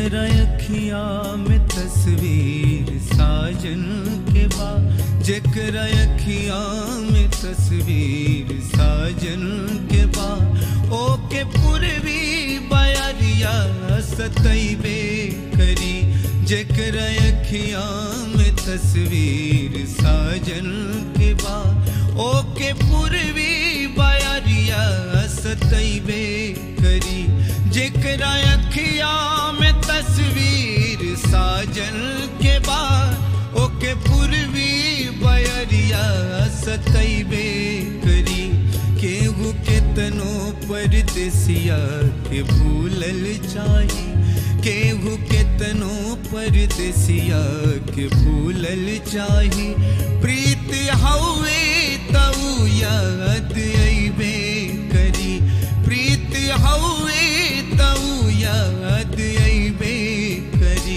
जेकर अखिया में तस्वीर साजन के बा जेकर अखिया में तस्वीर साजन के बा ओके पूर्वी बयरिया सतैबे करी जेकर अखिया में तस्वीर साजन के बा ओके पूर्वी बयरिया सतैबे करी जेकर अखिया में तस्वीर साजन के बा ओके पूर्वी बयरिया सतैबे करी केहू केतनो परदेसिया के भूलल चाही केहू केतनो परदेसिया के भूलल चाही प्रीत हवे तऊ याद अइबे करी प्रीत हवे तऊ याद अइबे करी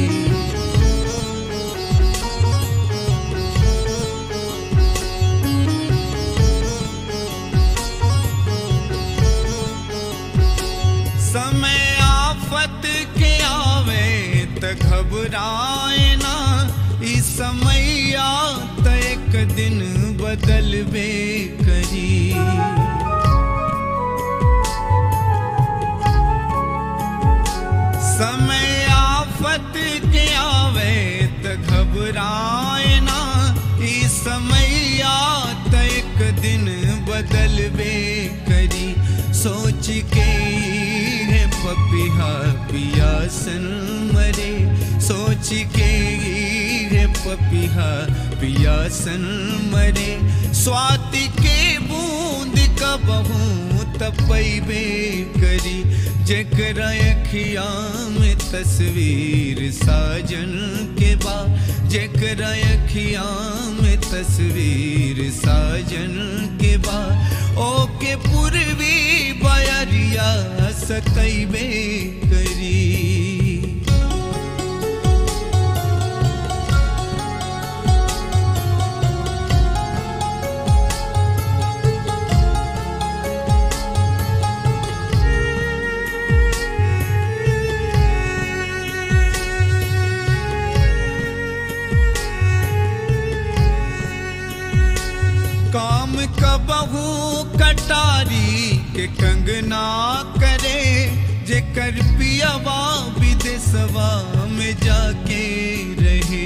समय आफत के आवे त घबराए ना ई समैया त एक दिन बदलबे करी समय आफत के आवे त घबराए ना ई समैया त एक दिन बदलबे करी सोच के है पपिहा पियासन मरे सोच के है पपिहा पियासन मरे स्वाति के बूंद कबहू तपैबे करी जेकर अखिया में तस्वीर साजन के बा जेकर अखिया में तस्वीर साजन के बा ओके पूर्वी बयरिया सतैबे करी काम कबहू कटारी के कंगना करे जेकर पियावा विदेशवा में जाके रहे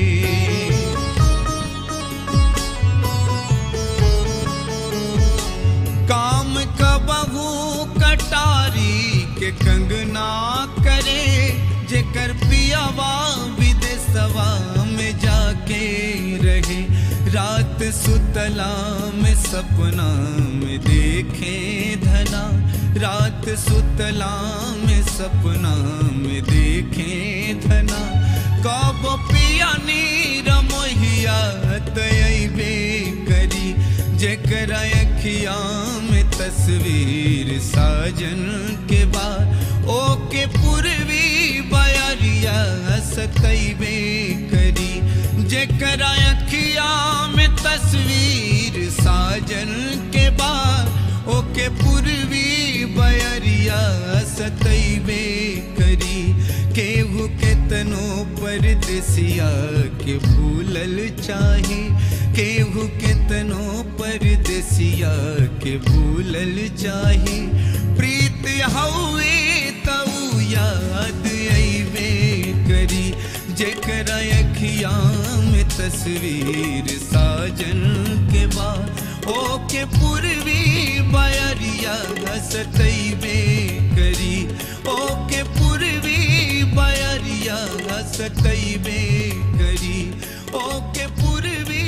काम कबहू कटारी के कंगना करे जेकर पियावा विदेशवा में जाके रहे रात सुतला में सपना में देखे धना रात सुतला में सपना में देखे धना कब पिया नीर मोहिया तयबे करी जेकर अखिया में तस्वीर साजन के बाद ओके पूर्वी बयरिया सतैबे करी जेकर अखिया में तस्वीर साजन के बाद ओके पूर्वी बयरिया सतैबे करी केहू केतनो परदेसिया के भूलल चाही केहू केतनो परदेसिया के भूलल चाही प्रीत हवे तऊ याद अइबे करी जेकर अखिया में तस्वीर साजन के बाद ओके पूर्वी बयरिया सतैबे करी ओके पूर्वी बयरिया सतैबे करी ओके पूर्वी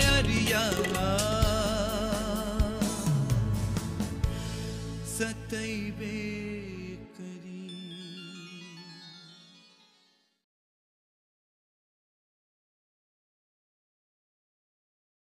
बयरिया सतैबे